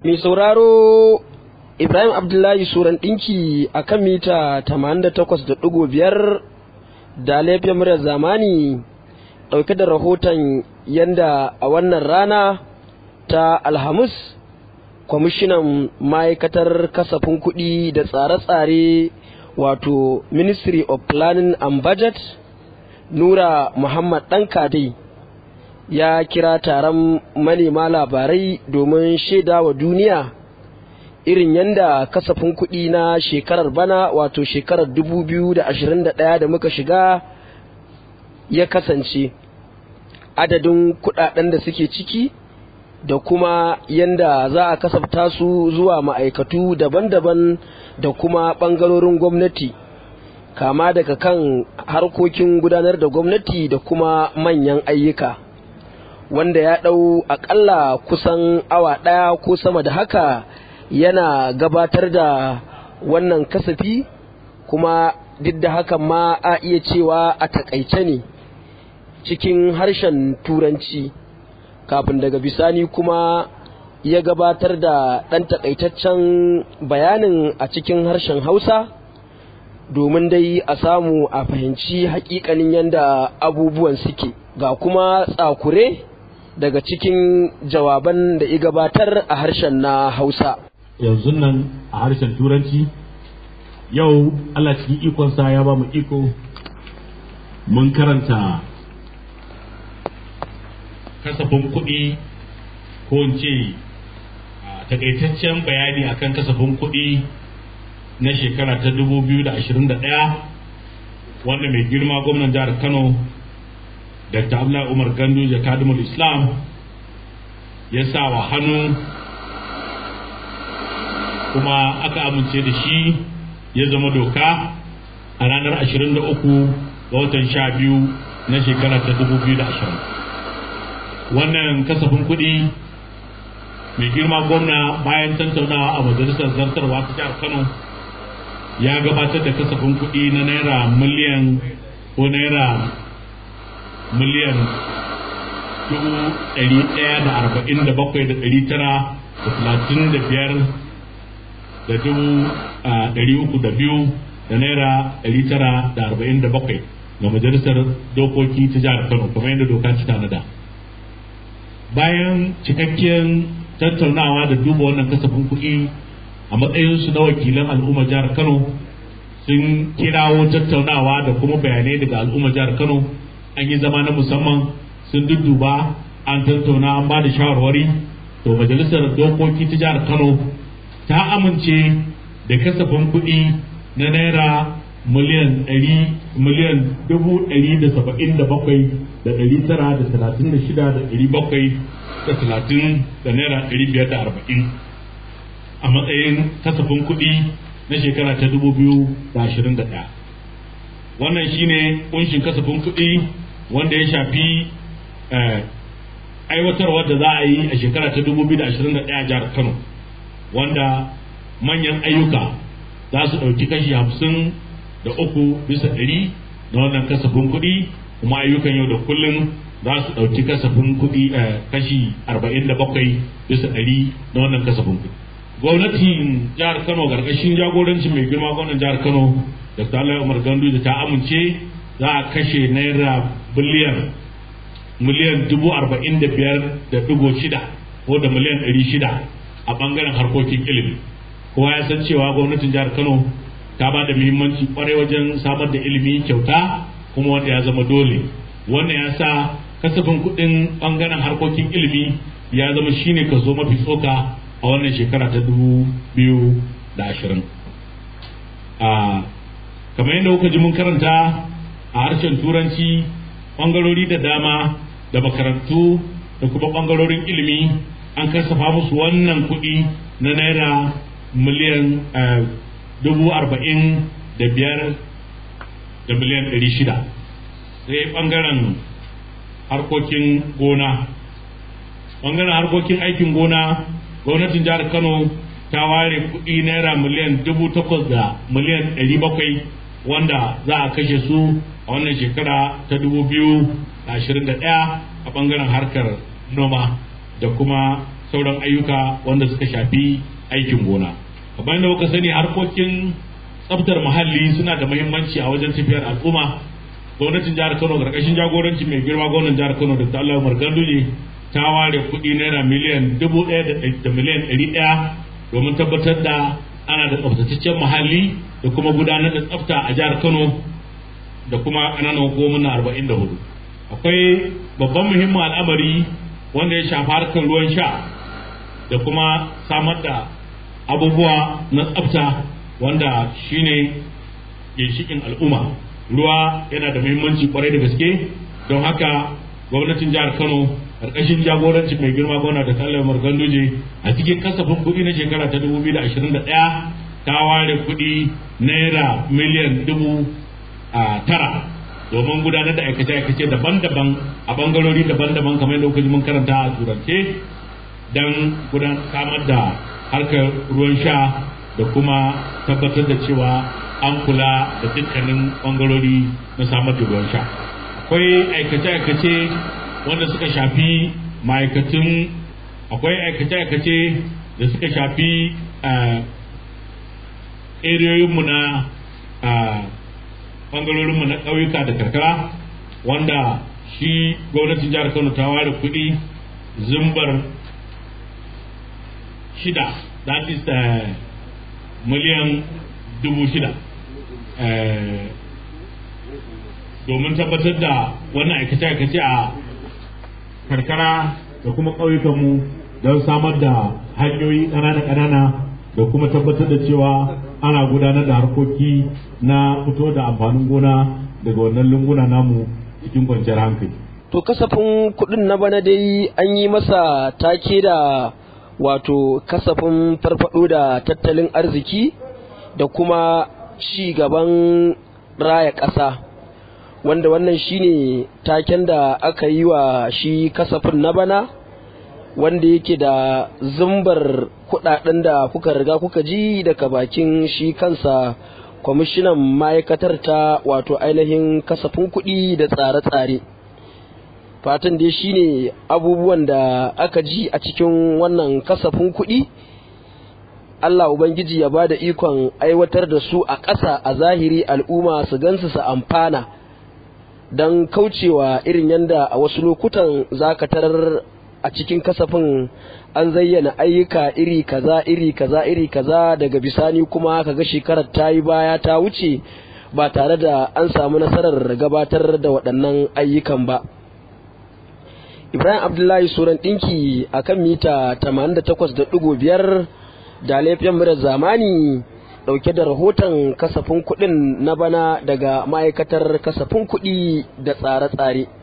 Mai sauraro Ibrahim Abdullahi Suran ɗinki a kan mita 88.5 da laifin muryar zamani ɗauke da rahoton yanda a wannan rana ta Alhamis kwamishinan ma'aikatar kasafin kuɗi da tsare-tsare wato Ministry of Planning and Budget Nura Muhammad Ɗankadai ya kira taron manema labarai domin shaida wa duniya irin yadda kasafin kuɗi na shekarar bana wato shekarar 2021 da muka shiga ya kasance adadin kuɗaɗen da suke ciki da kuma yadda za a kasafta su zuwa ma'aikatu daban-daban da kuma ɓangarorin gwamnati kama daga kan harkokin gudanar da gwamnati da kuma manyan ayyuka wanda ya ɗau aƙalla kusan awa ɗaya ko sama da haka yana gabatar da wannan kasafi kuma duk da haka ma a iya cewa a takaice ne cikin harshen turanci kafin daga bisani kuma ya gabatar da ɗan takaitaccen bayanin a cikin harshen hausa domin dai a samu a fahimci hakikanin yadda abubuwan suke ga kuma tsakure daga cikin jawaban da ya gabatar a harshen na hausa yanzu nan a harshen turanci yau allah cikin ikonsa ya ba mu iko mun karanta kasafin kuɗi ko in ce takaitaccen bayani akan kasafin kuɗi na shekara ta 2021 wanda mai girma gwamnan jihar kano dr abdullahi umar gandu jakadumul islam ya sa wa hannu kuma aka amince da shi ya zama doka a ranar 23 ga watan 12 na shekara ta 2020 wannan kasafin kuɗi mai girma gwamna bayan tantaunawa a majalisar zartarwa ta jihar kano ya gabatar da kasafin kuɗi na naira miliyan ko naira miliyan dubu ɗari ɗaya da arba'in da bakwai da ɗari tara da talatin da biyar da dubu ɗari uku da biyu da naira ɗari tara da arba'in da bakwai ga majalisar dokoki ta jihar kano kamar yadda doka ta tanada bayan cikakken tattaunawa da duba wannan kasafin kuɗi a matsayinsu na wakilan al'ummar jihar kano sun kirawo tattaunawa da kuma bayanai daga al'ummar jihar kano an yi zama na musamman sun dudduba an tattauna an ba da shawarwari to majalisar dokoki ta jihar kano ta amince da kasafin kuɗi na naira miliyan ɗari miliyan dubu ɗari da saba'in da bakwai da ɗari tara da talatin da shida da ɗari bakwai da talatin da naira ɗari biyar da arba'in a matsayin kasafin kuɗi na shekara ta dubu biyu da ashirin da ɗaya wannan shine kunshin kasafin kuɗi wanda ya shafi aiwatarwar da za a yi a shekara ta 2021 jihar Kano wanda manyan ayyuka za su ɗauki kashi hamsin da uku bisa ɗari na wannan kasafin kuɗi kuma ayyukan yau da kullum za su ɗauki kasafin kuɗi kashi arba'in da bakwai bisa ɗari na wannan kasafin kuɗi. Gwamnatin jihar Kano ƙarƙashin jagorancin mai girma gwamnan jihar Kano Dr. Allah Umar Gandu da ta amince za a kashe naira biliyan miliyan dubu arba'in da biyar da digo shida ko da miliyan ɗari shida a ɓangaren harkokin ilimi kowa ya san cewa gwamnatin jihar kano ta ba da muhimmanci kwarai wajen samar da ilimi kyauta kuma wanda ya zama dole wannan ya sa kasafin kuɗin ɓangaren harkokin ilimi ya zama shine kaso mafi tsoka a wannan shekara ta dubu biyu da ashirin kamar yadda kuka ji mun karanta a harshen turanci ɓangarori da dama da makarantu da kuma ɓangarorin ilimi an kasafa musu wannan kuɗi na naira miliyan dubu arba'in da biyar da miliyan ɗari shida sai ɓangaren harkokin gona ɓangaren harkokin aikin gona gwamnatin jihar kano ta ware kuɗi naira miliyan dubu takwas da miliyan ɗari bakwai wanda za a kashe su a wannan shekara ta dubu biyu da ashirin da ɗaya a ɓangaren harkar noma da kuma sauran ayyuka wanda suka shafi aikin gona kamar da kuka sani harkokin tsaftar muhalli suna da muhimmanci a wajen tafiyar al'umma gwamnatin jihar kano karkashin jagoranci mai girma gwamnan jihar kano da Allah Umar Ganduje ta ware kuɗi naira miliyan dubu ɗaya da miliyan ɗari ɗaya domin tabbatar da ana da tsaftataccen muhalli da kuma gudanar da tsafta a jihar kano da kuma ƙananan hukumomin arba'in da hudu akwai babban muhimmin al'amari wanda ya shafi harkar ruwan sha da kuma samar da abubuwa na tsafta wanda shine ginshikin al'umma ruwa yana da muhimmanci kwarai da gaske don haka gwamnatin jihar kano karkashin jagoranci mai girma gwamna da kallon marganduje a cikin kasafin kuɗi na shekara ta 2021 ta ware kuɗi naira miliyan dubu tara domin gudanar da aikace-aikace daban-daban a bangarori daban-daban kamar yadda kuka mun karanta a turance don gudanar samar da harkar ruwan sha da kuma tabbatar da cewa an kula da dukkanin bangarori na samar da ruwan sha akwai aikace-aikace wanda suka shafi ma'aikatun akwai aikace-aikace da suka shafi eriyoyinmu na bangarorinmu na ƙauyuka da karkara wanda shi gwamnatin jihar kano ta ware kuɗi zumbar shida that is miliyan dubu shida domin tabbatar da wannan aikace-aikace a karkara da kuma ƙauyukanmu don samar da hanyoyi ƙanana-ƙanana da kuma tabbatar da cewa ana gudanar da harkoki na fito da amfanin gona daga wannan lunguna namu cikin kwanciyar hankali. To kasafin kuɗin na bana dai an yi masa take da wato kasafin farfado da tattalin arziki da kuma ci gaban raya ƙasa wanda wannan shine taken da aka yi wa shi kasafin na bana wanda yake da zumbar kudaden da kuka riga kuka ji daga bakin shi kansa kwamishinan ma'aikatar ta wato ainihin kasafin kuɗi da tsare-tsare fatan dai shine abubuwan da aka ji a cikin wannan kasafin kuɗi Allah Ubangiji ya ba da ikon aiwatar da su a ƙasa a zahiri al'umma su gansu su amfana don kaucewa irin yadda a wasu lokutan zakatar a cikin kasafin an zayyana ayyuka iri kaza iri kaza iri kaza daga bisani kuma kaga shekarar ta yi baya ta wuce ba tare da an samu nasarar gabatar da waɗannan ayyukan ba ibrahim abdullahi suran ɗinki a kan mita 88.5 da laifin murar zamani ɗauke da rahoton kasafin kuɗin na bana daga ma'aikatar kasafin kuɗi da tsare-tsare